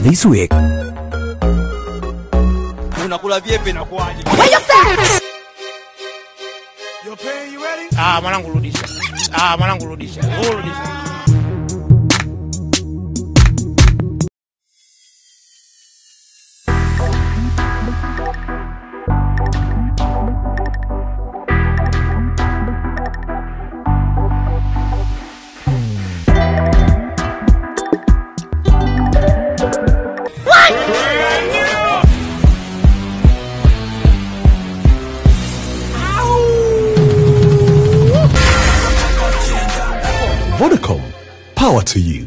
this week. unakula vyepe na kuaje Ah, mwanangu rudisha. Ah, mwanangu rudisha. Wewe rudisha. Vodacom, power to you.